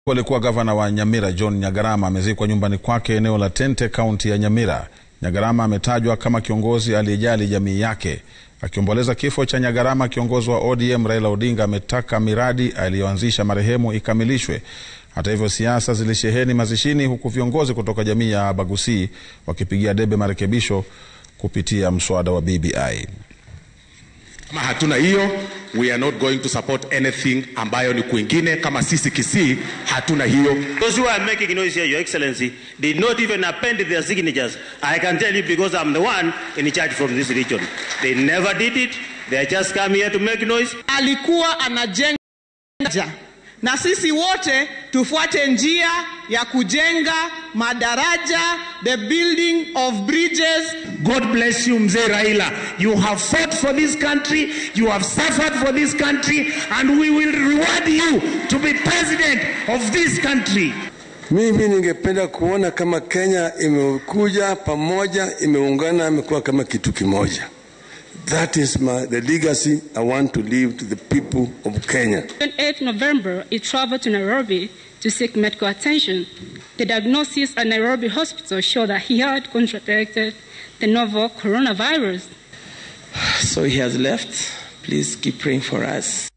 Alikuwa gavana wa Nyamira John Nyagarama amezikwa nyumbani kwake eneo la Tente, kaunti ya Nyamira. Nyagarama ametajwa kama kiongozi aliyejali jamii yake. Akiomboleza kifo cha Nyagarama, kiongozi wa ODM Raila Odinga ametaka miradi aliyoanzisha marehemu ikamilishwe. Hata hivyo, siasa zilisheheni mazishini, huku viongozi kutoka jamii ya Abagusi wakipigia debe marekebisho kupitia mswada wa BBI. Kama hatuna hiyo, we are not going to support anything ambayo ni kwingine. Kama sisi Kisii hatuna hiyo. Those who are making noise here, Your Excellency, did not even append their signatures. I can tell you because I'm the one in charge from this region. They never did it. They just come here to make noise. alikuwa anajenga na sisi wote tufuate njia ya kujenga madaraja the building of bridges God bless you, Mzee Raila. You have fought for this country, you have suffered for this country, and we will reward you to be president of this country. Mimi ningependa kuona kama Kenya imekuja pamoja, imeungana, imekuwa kama kitu kimoja. That is my, the legacy I want to leave to the people of Kenya. On 8 November, he traveled to Nairobi to seek medical attention. The diagnosis at Nairobi hospital showed that he had contracted the novel coronavirus. So he has left. Please keep praying for us.